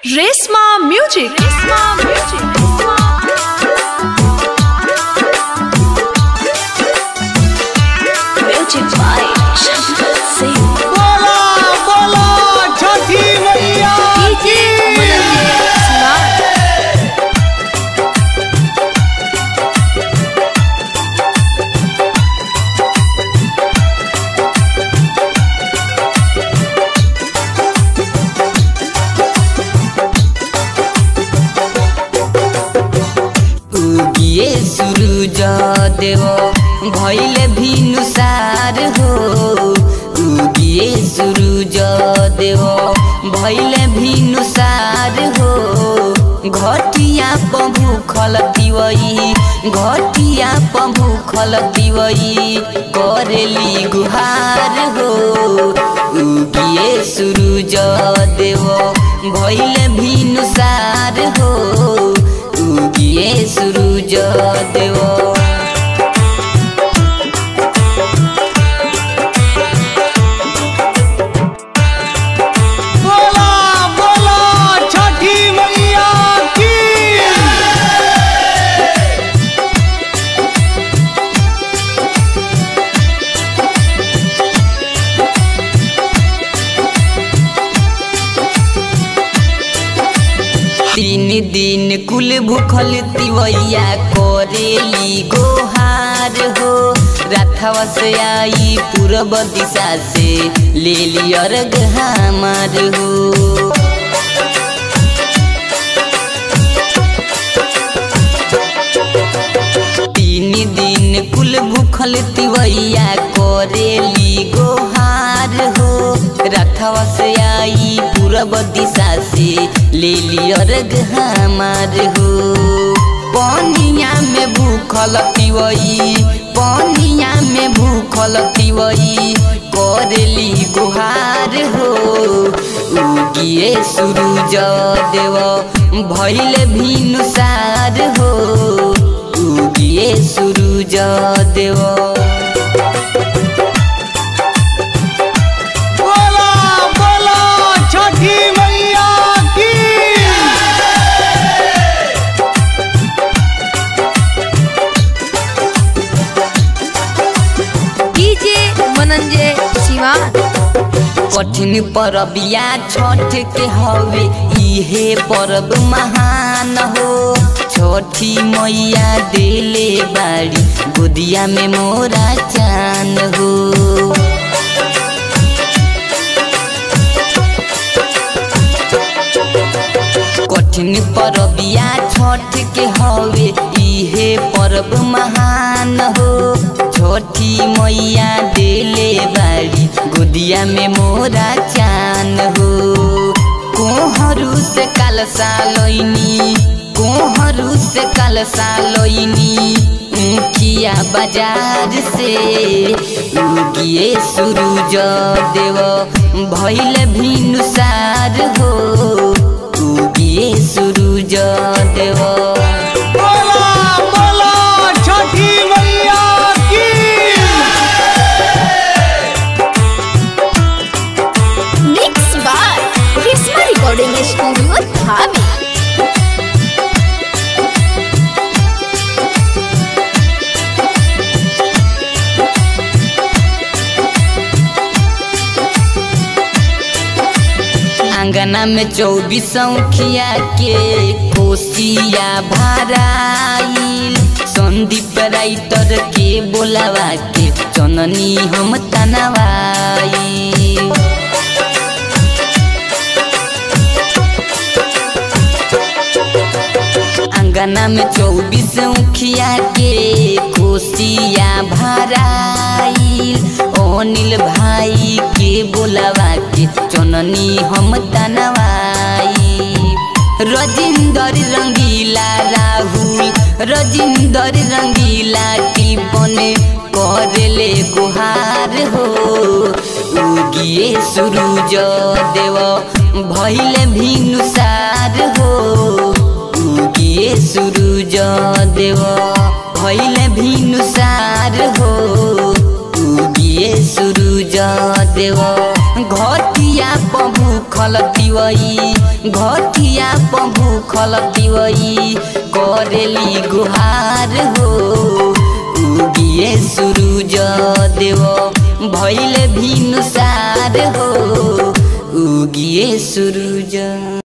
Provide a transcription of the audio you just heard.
Resma Music. Resma Music. Music by Shankar Singh. बोला बोला छठी मैया DJ Mananje Smart. उगिए सुरुज देव भैले भिनुसार हो उगिए सुरुज देव भैले भिनुसार हो घटिया पभु खल दिवई घटिया पभु खल दिवई करेली गुहार हो उगिए सुरुज देव भैले भिनुसार हो उगिए सुरुज देव बोला बोला छठी मैया की तीन दिन कुल भूखल तिवैया करेली गोहार हो राथवा से आई पूर्व दिशा से ले लियर हमार हो तीन दिन कुल भूखल तिवैया करेली गोहार हो रथवा से आई पूरब दिशा से ले लियर हमार हो पनिया में भूखल तिवई पनिया में भूखल तिवई करेली गुहार हो उगिए सुरुज देव भैले भिनुसार हो उगिए सुरुज देव बोला बोला छठी मैया की DJ Mananje Smart. कठिन परबिया छठ के हवे इहे परब महान हो छठी मैया देले बाड़ी गोदिया में मोरा चान हो कठिन परबिया छठ के हवे इहे परब महान हो छठी मैया देले बाड़ी गोदिया में मोरा चान हो कोहरू से काल सालोइनी कोहरू से काल सालोइनी मुखिया बाजार से उगिए सुरुज देव भैले भिनुसार हो उगिए सुरुज देव बोला बोला छठी मैया की Mixed by Resma Recording Studio Dhabi. आंगना में चौबीस खिया के कोसिया भराइल संदीप राइटर के बोलावा के चननी हम तनवाई अंगना में चौबीस उखिया के कोसिया भराइल अनिल भाई के बोलावा के चननी हम तनवाई रजिंदर रंगीला राहुल रजिंदर रंगीला टिपन करेले गुहार हो उगिए सुरुज देव भैले भिनुसार हो उगिए सुरुज देव भैले भिनुसार हो उगिए सुरुज देव घटिया पभु भूखल तिवई घटिया प भूखल तिवई करेली गुहार हो उगिए सूरज देव भैले भिनुसार हो उगिए सूरज